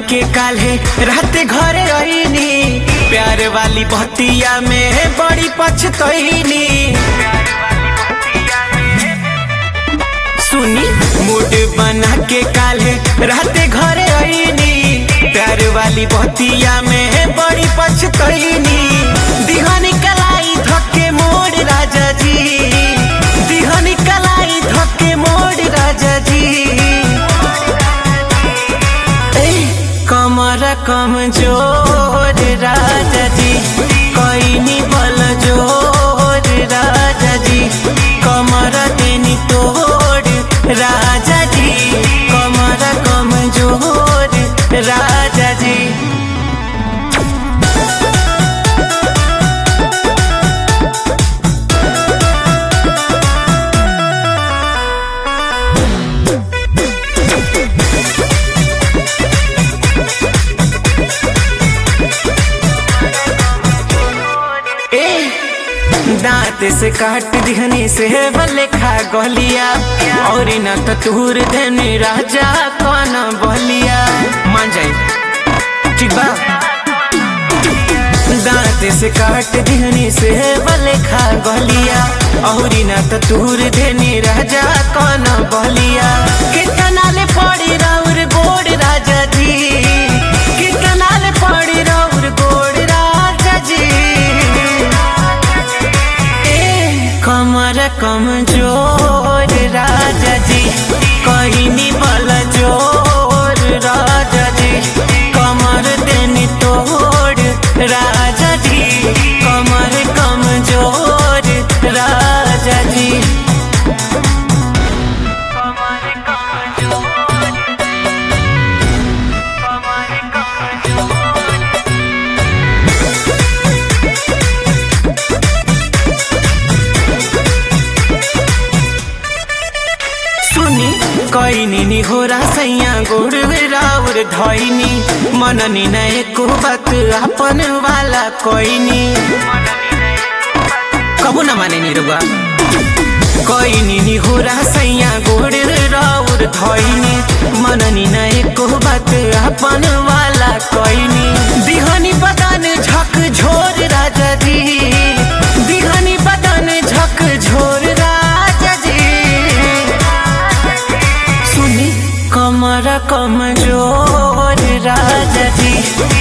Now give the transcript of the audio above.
के काल्हे राते घरे आईनी प्यार वाली बतिया में बड़ी पछतईनी सुनी मूड बना के काल्हे राते घरे आईनी प्यार वाली बतिया में बड़ी पछतईनी दिहानी कलाई धक्के मोड़ राजा जी दिहानी कलाई धक्के मोड़ राजा जी ए, कमर कमजोर राजा जी कैनी बल जोर राजा जी कमर देनी तोड़ राजा जी कमर कमजोर राजा जी ए दांत से काट दिहनी से भले खा गलिया और न तो तूर देने राजा कौन बलिया मान जाई ठीक बा दांत से काट दिहनी से भले खा गलिया और न तो तूर देने राजा कौन बलिया कितना ले पड़ी राउर गोड़ राजा जी कितना ले पड़ी राउर गोड़ राजा जी ए, कमर कमजोर राजा जी कहनी बल जोर राजा जी कमर देनी तोड़ राजा जी कमर कमजोर राजा जी कमर कमजोर कमर कमजोर सुनी कैनी नि हो सैया गोड़ राउर धैनी मननी न एको बात अपन वाला कैनी कबू न माने नि रुआ कैनी नि हो सैया गोड़ राउर धैनी मननी न एको बात अपन वाला कैनी दिहनी बदन झक झोर राजा जी दिहनी बदन झक झोर राजा जी सुनी कमर कमजोर राजा जी